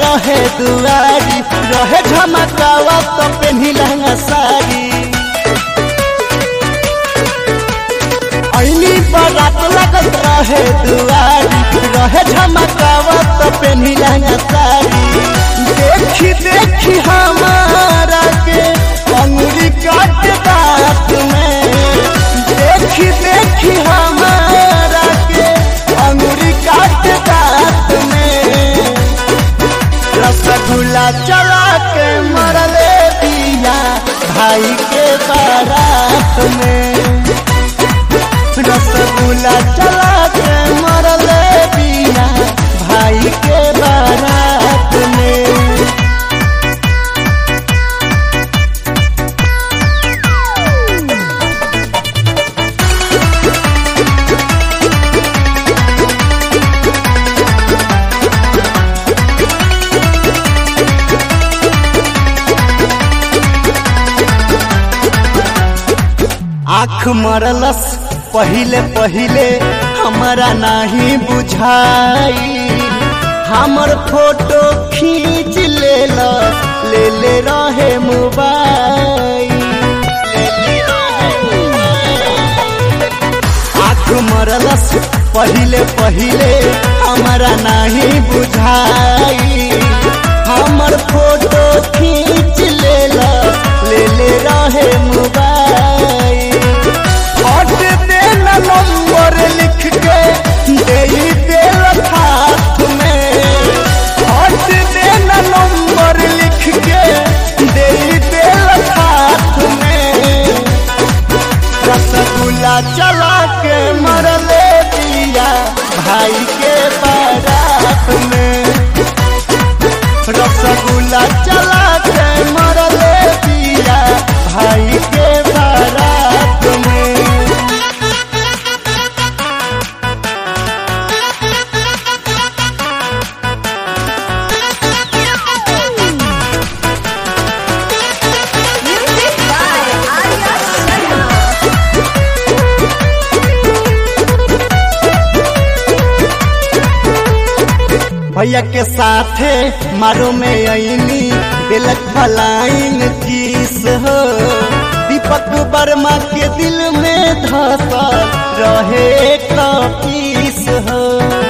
रहे दुआरी रहे झमकावा तो पेन्ही लहंगा साड़ी ऐनी बारात लगत रहे दुआरी रहे झमकावा तो पेन्ही लहंगा साड़ी देखी देखी हमारा के अंगुरी काट दांत में देखी देखी हमारा के अंगुरी काट दांत में रसगुल्ला चला के मरले दिया भाई के बारात में रसगुल्ला चला के मरले दिया भाई के बारात में आँख मरलस पहिले पहिले हमारा नहीं बुझाई हमर फोटो खींच लेलस ले ले रहे मोबाइल आँख मरलस पहिले पहिले हमारा नहीं बुझाई हमर फोटो खींच लेलस ले ले रहे मोबाइल हट देना नंबर लिख के दे देल हाथ में हट देना नंबर लिख के दे देल हाथ में रसगुल्ला चला के मरले दिया भाई के बारात में रसगुल्ला चला के मरले दिया भाई के बारात में Music by Arya Sharma. भैया के साथे मारो में अनी दिलक फलाइन किस हो दीपक वर्मा के दिल में धसल रहे कपीस हो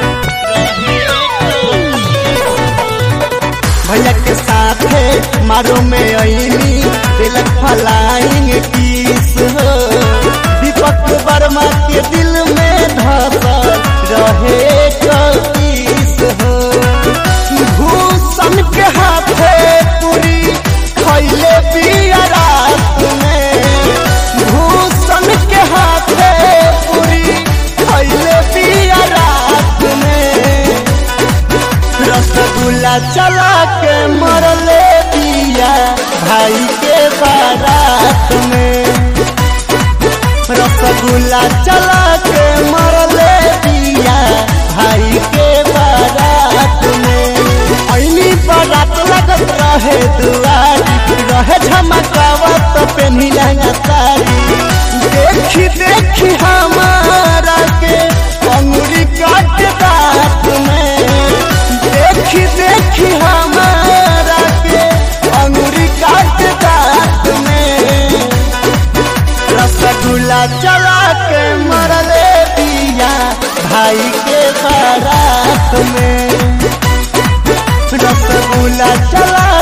भैया के साथे मारो में अनी दिलक फलाइन किस हो दीपक वर्मा के दिल में धसल रहे कपीस हो भूषण के हाथे पूरी खैले पिया रात में भूषण के हाथे पूरी खैले पिया रात में रसगुल्ला चला के मरले दिया भाई के बारात में रसगुल्ला चला के मरले दिया भाई के बारात में ऐनी बारात लगत रहे दुआरी रहे झमकावा तो पेन्ही लहंगा साड़ी देखी देखी हमारा के अंगुरी काट दांत में देखी देखी हमारा के अंगुरी काट दांत में रसगुल्ला चला के मरले दिया भाई के बारात में रसगुल्ला चला